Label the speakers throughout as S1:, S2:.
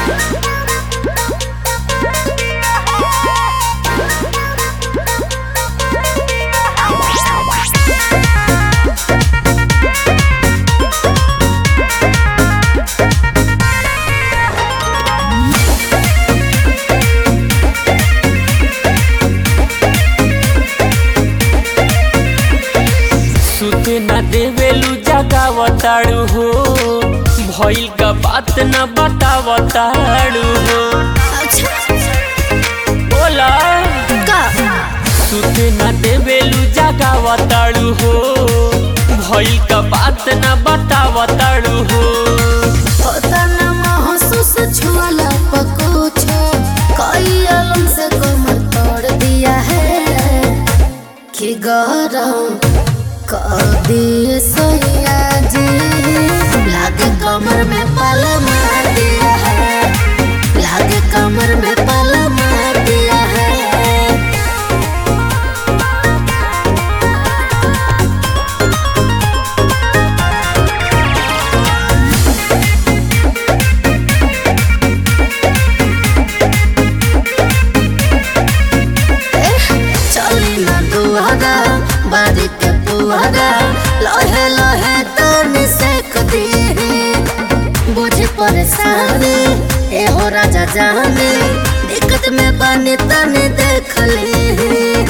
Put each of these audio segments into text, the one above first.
S1: सुते न देवेलू जगावताड़ू हो भइल का बात न बतावताड़ू हो
S2: अच्छा
S1: बोला
S2: का
S1: सुते न देवेलू जगावताड़ू हो भइल का बात न बतावताड़ू हो
S2: होता न महसूस छुआला पकुछ कई अलम से कमर तोड़ दिया है कि गरम कर दिए सोया जी लागे कमर में पल मार दिया है लागे कमर में पल मार दिया है चली ना दुआरा बारी के पुआरा लोहे लोहे तनी से कदी बुझे परेशानी ए हो राजा जाने दिक्कत में बने तने देख ले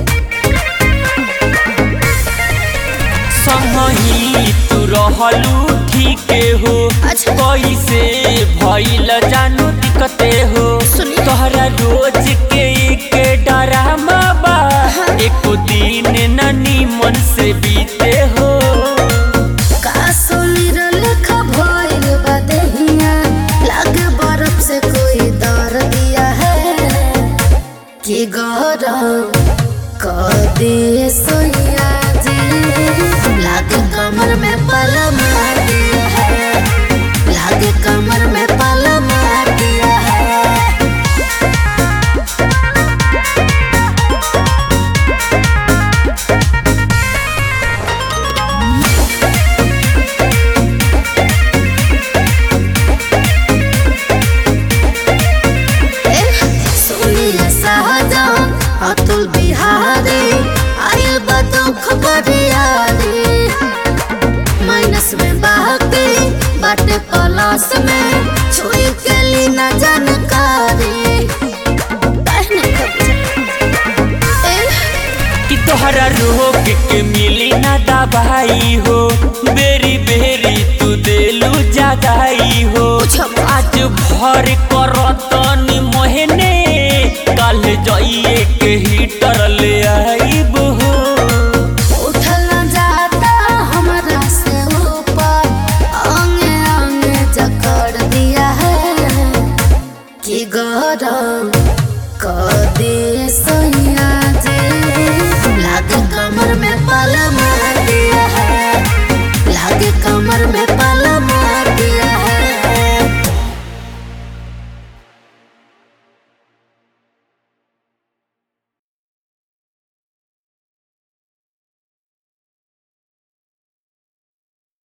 S1: संगही तू रहलू ठीके हो
S2: अच्छा।
S1: कैसे भइल जानू दिक्कते हो
S2: सुनी।
S1: तोहरा रोज के के डरामा बा एको दिन न नीमन से बीते हो
S2: का सुनी लेखा भइल बा देहिया लागे बर्फ से कोई दर दिया है कि गरम कर दे सोया जी लागे कमर में पल मार दिया है लागे कमर में पल मार दिया है सुनिए शाहजहां अतुल बिहारी आयल बदुख बरियारी माइनस में बाकी बाटे प्लस में छुई के ली न जानकारी कहने खबर ए
S1: कि तोहरा रोग के मिली ना दवाई हो बेरी बेरी तू देलू जगाई हो
S2: पूछो।
S1: आज भर करतनी मोहने कल जाइए के हीटर ले आई